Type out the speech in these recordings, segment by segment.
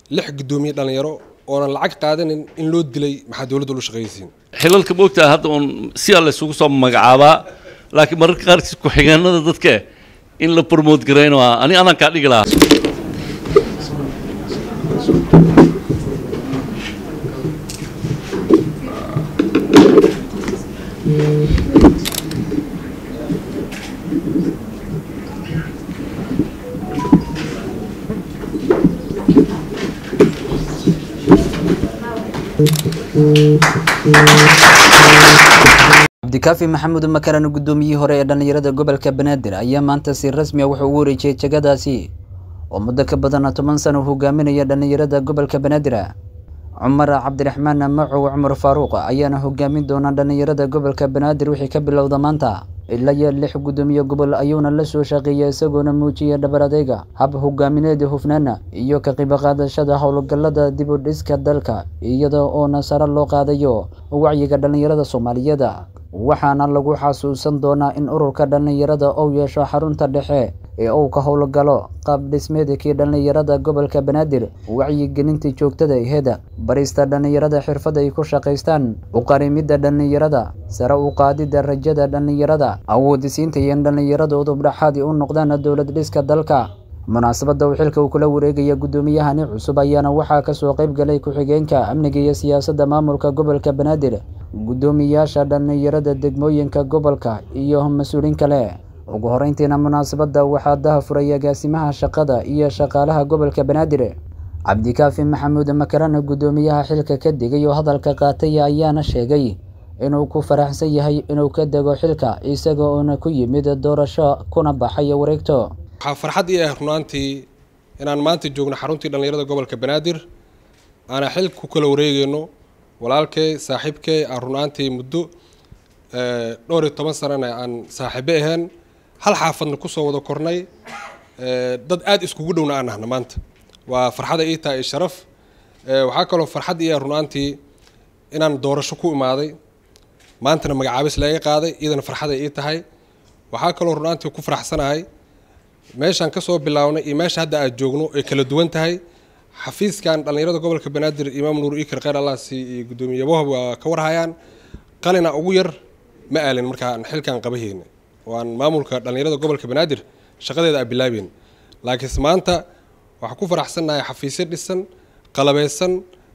lix guddoomiye dhallinyaro oonan lacag qaadanin in loo dilay maxaa dowladda lu shaqaysiin xilalka moogtaa hadda uun si alla isugu soo magacaabaa laakiin mararka qaarkiis ku-xigeenada dadka in la promote garayno ani anaan kaa dhigi lahaa cabdikaafi maxamuud makaran guddoomiyihii hore ee dhallinyarada gobolka banaadir ayaa maanta si rasmi a wuxuu ugu wareejiyey jegadaasi oo muddo ka badan toban sano hogaaminaya dhallinyarada gobolka banaadir cumar cabdiraxmaan macow cumar faaruuq ayaana hogaamin doona dhallinyarada gobolka banaadir wixii ka bilowda maanta ilaa iyo lix guddoomiye gobol ayuuna la soo shaqeeyay isagoona muujiyay dhabar adeyga hab hogaamineed hufnaana iyo ka qibo qaadashada howlgallada dib u dhiska dalka iyada oona sare loo qaadayo wacyiga dhallinyarada soomaaliyeed waxaana lagu xasuusan doonaa in ururka dhallinyarada uu yeesho xarunta dhexe ee uu ka howlgalo qaab dhismeedkii dhallinyarada gobolka banaadir wacyigelinta joogtada aheed barista dhallinyarada xirfad ay ku shaqaystaan uqarimidda dhallinyarada sare u qaadidda rajada dhallinyarada awoodisiinta iyo in dhallinyarada udubdhaxaadi u noqdaan dowlad dhiska dalka munaasabadda uu xilka uu kula wareegaya guddoomiyahani cusub ayaana waxaa kasoo qayb galay ku-xigeenka amniga iyo siyaasadda maamulka gobolka banaadir guddoomiyaasha dhallinyarada degmooyinka gobolka iyo mas-uuliin kale ugu horeyntiina munaasabadda waxaa daha furay agaasimaha shaqada iyo shaqaalaha gobolka banaadir cabdikaafi maxamuud makarana guddoomiyaha xilka ka digay oo hadalka qaatay ayaana sheegay inuu ku faraxsan yahay inuu ka dego xilka isaga oona ku yimid doorasho kuna baxay wareegto waxaa farxad ii ah runaantii inaan maanta joogno xaruntii dhallinyarada gobolka banaadir aana xilka ku kala wareegeyno walaalkay saaxiibkay aan runaantii muddo dhowr iyo toban sanana aan saaxiibo ahayn hal xaafadna kusoo wada kornay dad aada iskugu dhowna aan nahna maanta waa farxada ii tahay sharaf waxaa kaloo farxad ii ah runaantii inaan doorasho ku imaaday maantana magacaabis laga qaaday iyadana farxaday ii tahay waxaa kaloo runaantii ku faraxsanahay meeshaan kasoo bilaabnay iyo meesha hadda aad joogno ay kala duwan tahay xafiiskan dhallinyarada gobolka banaadir imaam nuur ikar kheyr allahsi iyo guddoomiye wahab waa ka warhayaan qalina ugu yar ma aalin markaan xilkan qabaheyna oo aan maamulka dhallinyarada gobolka banaadir shaqadeeda aan bilaabeyn laakiinse maanta waxaan ku faraxsannahay xafiisyo dhisan qalabeysan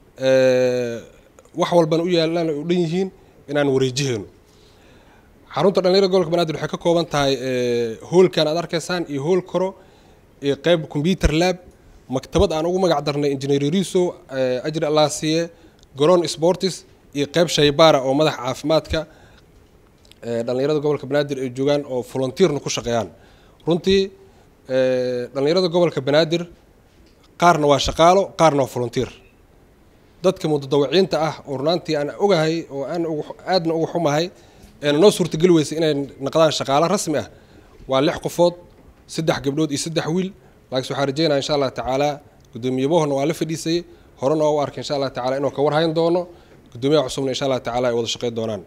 wax walbana u yaalaan ay u dhan yihiin inaan wareejiheyno xarunta dhallinyarada gobolka banaadir waxay ka kooban tahay hoolkan aad arkaysaan iyo hool koro iyo qeyb computer lab maktabad aan ugu magac darnay engineer riso ajri allah siiye garoon sportis iyo qeyb shaybaara oo madaxa caafimaadka dhallinyarada gobolka banaadir ay joogaan oo volunteerna ku shaqeeyaan runtii dhallinyarada gobolka banaadir qaarna waa shaqaalo qaarna waa volunteer dadka mudadawiciinta ah oo runaantii aan ogahay oo aan aadna uga xumahay eena noo suurtageli weysay inay naqdaan shaqaalo rasmi ah waa lix qofood saddex gabdhood iyo saddex wiil laakiinse waxaan rajeynaya insha allah tacaala guddoomiyabohona waa la fadhiisayay horena waa u arkay insha allah tacala inuu ka warhayn doono guddoomiyaha cusubna insha allah tacala ay wada shaqeyn doonaan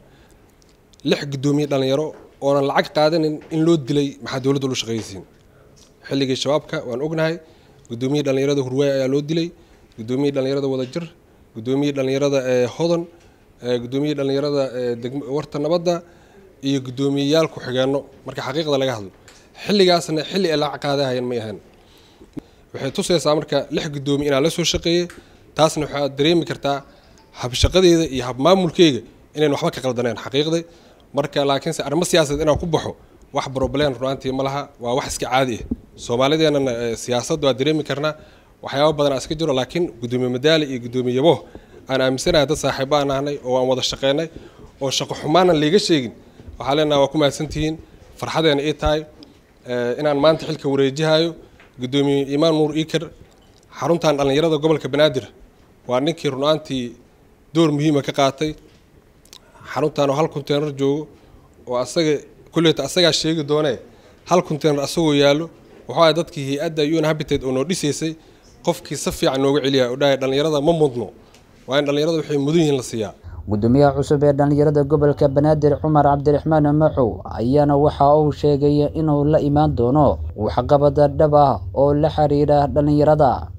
lix guddoomiye dhallinyaro oonan lacag qaadanin in loo dilay maxaa dowladda lu shaqaysiin xilligii shabaabka waan ognahay guddoomiyihii dhallinyarada hurwaay ayaa loo dilay guddoomiyihii dhallinyarada wadajir guddoomiyihii dhallinyarada hodan guddoomiyihii dhallinyarada warta nabadda iyo guddoomiyeyaal ku-xigeenno marka xaqiiqda laga hadlo xilligaasna xilli ay lacag qaadahayan may ahayn waxay tusaysaa marka lix guddoomiye inaan la soo shaqeeyey taasna waxaad dareemi kartaa habshaqadeeda iyo habmaamulkeyga inayn waxba ka qaldaneen xaqiiqday marka laakiinse arrimo siyaasadeed inaan ku baxo wax broblem runaantii ma laha waa wax iska caadi ah soomaalideenana siyaasadda waa dareemi karnaa waxyaaba badan iska jiro laakiin guddoomiye madaali iyo guddoomiye yabo aan aaminsanahay dad saaxiibo aan ahnay oo aan wada shaqeynay oo shaqo xumaanan liiga sheegin waxaa leenaha waa ku mahadsantihiin farxadeena ii tahay inaan maanta xilka wareejihayo guddoomiye imaan nuur iker xaruntan dhallinyarada gobolka banaadir waa ninkii runaantii door muhiima ka qaatay xaruntan oo hal konteynar joogo oo asaga kulleyta asagaa sheegi doonee hal konteynar asagoo yaallo waxaa dadkii hay-adda un habitat oo noo dhisaysay qofkii si fiican nooga celiya oo dhahay dhallinyarada ma mudno waa in dhallinyarada waxay mudan yihiin la siiyaa gudoomiyaha cusub ee dhallinyarada gobolka banaadir cumar cabdiraxmaan macow ayaana waxa uu sheegay inuu la imaan doono waxqabada dhab ah oo la xiriira dhallinyarada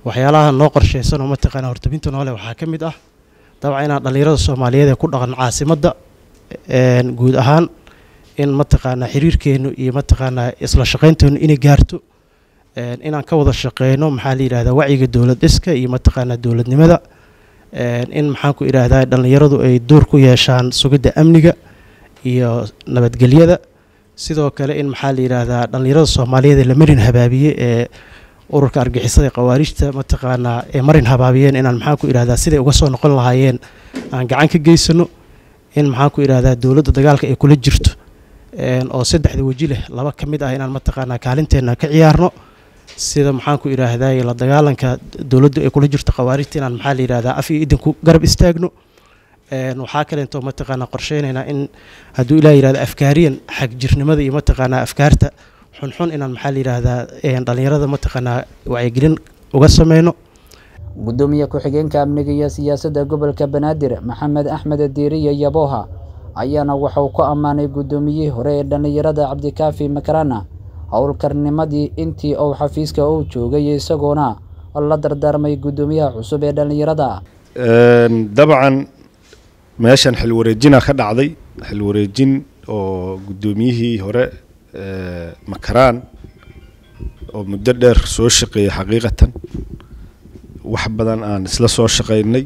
waxyaalaha noo qorshaysan oo mataqaana hortabinta noole waxaa ka mid ah dabcan inaan dhallinyarada soomaaliyeed ee ku dhaqan caasimadda guud ahaan in mataqaanaa xiriirkeennu iyo mataqaanaa isla shaqaynteennu inay gaarto inaan ka wada shaqeyno maxaa la yidhahdaa wacyiga dowlad dhiska iyo mataqaanaa dowladnimada in maxaan ku idhaahdaa dhallinyaradu ay door ku yeeshaan sugidda amniga iyo nabadgelyada sidoo kale in maxaa la yidhaahdaa dhallinyarada soomaaliyeed ee la marin habaabiye ee ururka argixisada ee khawaarijta mataqaanaa ee marin habaabiyeen inaan maxaan ku idhahdaa siday uga soo noqon lahaayeen aan gacan ka geysano in maxaan ku idhahdaa dowladda dagaalka ay kula jirto oo saddexda weji leh laba ka mid ah inaan mataqaanaa kaalinteenna ka ciyaarno sida maxaan ku idhaahdaa la dagaalanka dowladdu ay kula jirto khawaarijta inaan maxaa la yidhahdaa af iyo idinku garab istaagno waxaa kaleento mataqaanaa qorsheynaynaa in hadduu ilaa yidhahda afkaariyan xagjirnimada iyo mataqaanaa afkaarta xunxun inaan maxaa la yidhaahdaa dhallinyarada mataqaanaa wacyigelin uga sameyno gudoomiye ku-xigeenka amniga iyo siyaasadda gobolka banaadir maxamed axmed diiriye yabooha ayaana waxauu ku ammaanay guddoomiyihii hore ee dhallinyarada cabdikaafi makarana howlkarnimadii intii uu xafiiska uu joogay isagoona la dardaarmay guddoomiyaha cusub ee dhallinyarada dabcan meeshan xilwareejina ka dhacday xilwareejin oo guddoomiyihii hore makaraan oo muddo dheer soo shaqeeyay xaqiiqatan wax badan aan isla soo shaqaynay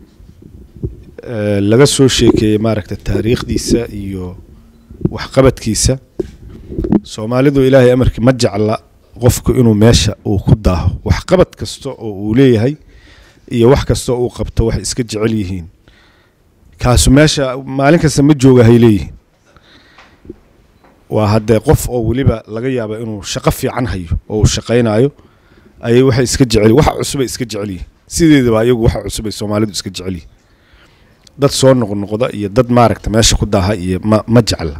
laga soo sheekeeyey maaragta taariikhdiisa iyo waxqabadkiisa soomaalidu ilaahay amarkii ma jecla qofku inuu meesha uu ku daaho waxqabad kasta oo uu leeyahay iyo wax kasta uu qabto waxay iska jecel yihiin kaasu meesha maalin kasta ma jooga hay leeyihiin waa haddee qof oo weliba laga yaaba inuu shaqo fiican hayo oo uu shaqaynayo ayay waxay iska jecel waxa cusubay iska jecel yihiin sideedaba ayagu waxa cusubay soomaalidu iska jecel yihiin dad soo noqnoqda iyo dad maaragta meesha ku daaha iyo ma ma jecla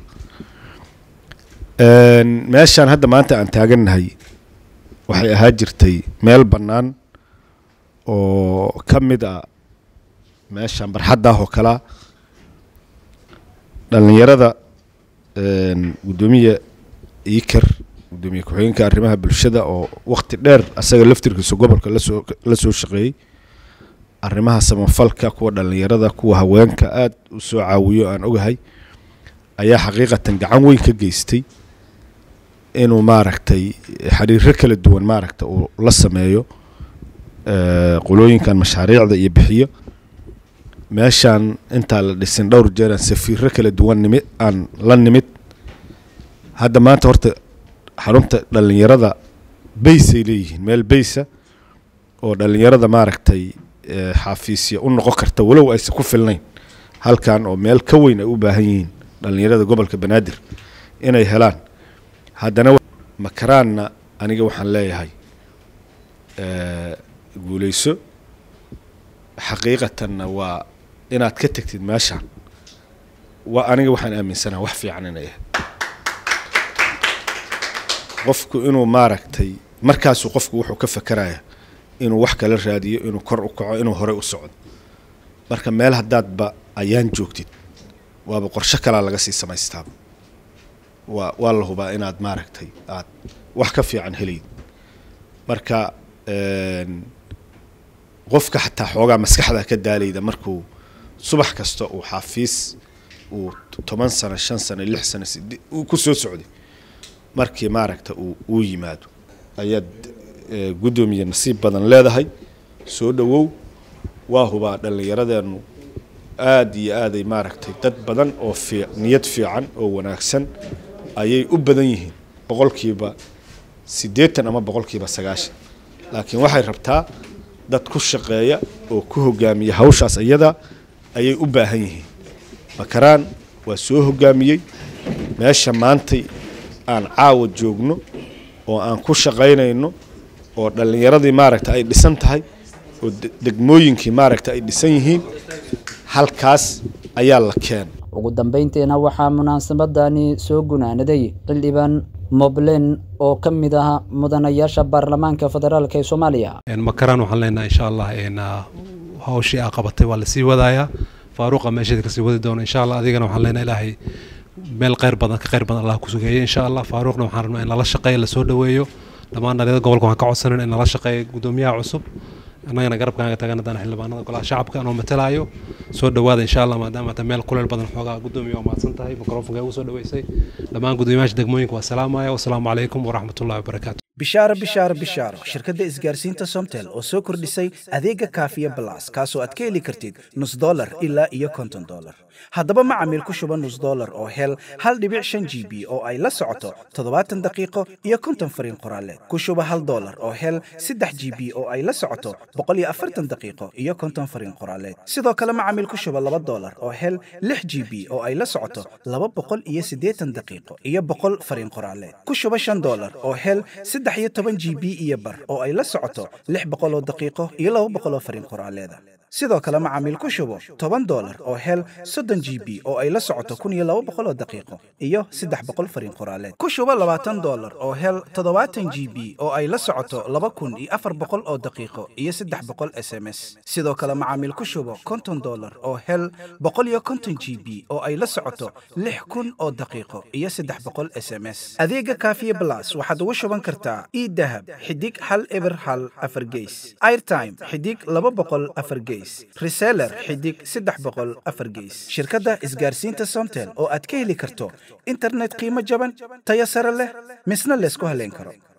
meeshaan hadda maanta aan taagannahay waxay ahaa jirtay meel bannaan oo ka mid a meeshaan barxaddaah oo kalaa dhallinyarada guddoomiye iker guddoomiye ku-xigeenka arrimaha bulshada oo waqti dheer asaga laftirkiisa gobolka lasoo la soo shaqeeyey arrimaha samafalka kuwa dhallinyarada kuwa haweenka aad u soo caawiyo aan ogahay ayaa xaqiiqatan gacan weyn ka geystay inuu maaragtay xiriiro kala duwan maaragta uu la sameeyo qolooyinkan mashaariicda iyo bixiyo meeshaan intaa la dhisin dhowr jeeraan safiiro kala duwan nimid aan la nimid hadda maanta horta xarunta dhallinyarada baysay leeyihiin meel baysa oo dhallinyarada maaragtay xaafiisya u noqon karta walow aysan ku filnayn halkan oo meel ka weyn ay u baahan yihiin dhallinyarada gobolka banaadir inay helaan haddana makaraanna aniga waxaan leeyahay guuleyso xaqiiqatanna waa inaad ka tegtid meeshaan waa aniga waxaan aaminsanaha wax fiican inay ahayd qofku inuu maaragtay markaasuu qofku wuxuu ka fakaraya inuu wax kala raadiyo inuu kor u kaco inuu horey u socdo marka meel haddaadba ayaan joogtid waaba qorsho kalaa laga sii samaystaaba waa waa la hubaa inaad maaragtay aad wax ka fiican helayd marka qofka xataa xoogaa maskaxda ka daalayda markuu subax kasta uu xaafiis uu toban sano shan sano lix sano side uu ku soo socday markii maaragta uu uu yimaado ayaad guddoomiye nasiib badan leedahay soo dhowow waa hubaa dhallinyaradeennu aad iyo aaday maaragtay dad badan oo fii niyad fiican oo wanaagsan ayay u badan yihiin boqolkiiba siddeetan ama boqolkiiba sagaashan laakiin waxay rabtaa dad ku shaqeeya oo ku hogaamiya hawshaas iyada ayay u baahan yihiin makaraan waa soo hogaamiyey meesha maantay aan caawa joogno oo aan ku shaqaynayno oo dhallinyaradii maaragta ay dhisan tahay oo degmooyinkii maaragta ay dhisan yihiin halkaas ayaa la keenay ugu dambayntiina waxaa munaasabadani soo gunaanaday xildhibaan moblen oo ka mid ah mudanayaasha baarlamaanka federaalk ee soomaaliya makaraan waxaan leenahay insha allah hawshii aa qabatay waa lasii wadayaa faaruuqa meesheeda kasii wadi doona insha allah adigana waxaan leenahay ilaahay meel kheyr badan ka kheyr badan allah ku sugeeyo insha allah faaruuqna waxaan rabnaa in lala shaqeeyo lasoo dhoweeyo dhammaan dhalinyarada gobolka waxaan ka codsanan in nala shaqeeya gudoomiyaha cusub annagana garabkaaga tagan haddaan xildhibaanada golaha shacabka anoo matalaayo soo dhowaada insha allah maadaama ta meel kuleel badan xoogaa gudoomiya waa mahadsan tahay mikrofonka ugu soo dhaweysay dhammaan gudoomiyaasha degmooyinka waa salaamaya wasalaamu calaykum waraxmatullahi wabarakaatu bishaaro bishaaro bishaaro shirkadda isgaarsiinta somtel oo soo kordhisay adeega kaafiya balas kaasoo aad ka heli kartid nus dolar ilaa iyo konton dolar haddaba macamiil ku shuba nus dolar oo hel hal dhibic shan g b oo ay la socoto toddobaatan daqiiqo iyo konton fariin qoraaleed ku shuba hal dolar oo hel saddex g b oo ay la socoto boqol iyo afartan daqiiqo iyo konton fariin qoraaleed sidoo kale macamiil ku shuba laba dolar oo hel lix g b oo ay la socoto laba boqol iyo siddeetan daqiiqo iyo boqol fariin qoraaleed ku shuba shan dolar oo hel saddex iyo toban g b iyo bar oo ay la socoto lix boqol oo daqiiqo iyo laba boqol oo fariin qoraaleeda sidoo kale macaamiil ku shubo toban dolar oo hel soddon g b oo ay la socoto kun iyo laba boqol oo daqiiqo iyo saddex boqol fariin qoraaleed ku shubo labaatan dolar oo hel toddobaatan g b oo ay la socoto laba kun iyo afar boqol oo daqiiqo iyo saddex boqol s m s sidoo kale macaamiil ku shubo konton dolar oo hel boqol iyo konton g b oo ay la socoto lix kun oo daqiiqo iyo saddex boqol s m s adeega kaafiye blas waxaad ugu shuban kartaa idahab xidig hal eber hal afar geys airtime xidig laba boqol afar geys reseller xidig saddex boqol afar geys shirkadda isgaarsiinta somtel oo aad ka heli karto internet qiimo jaban tayo sare leh misna laysku haleyn karo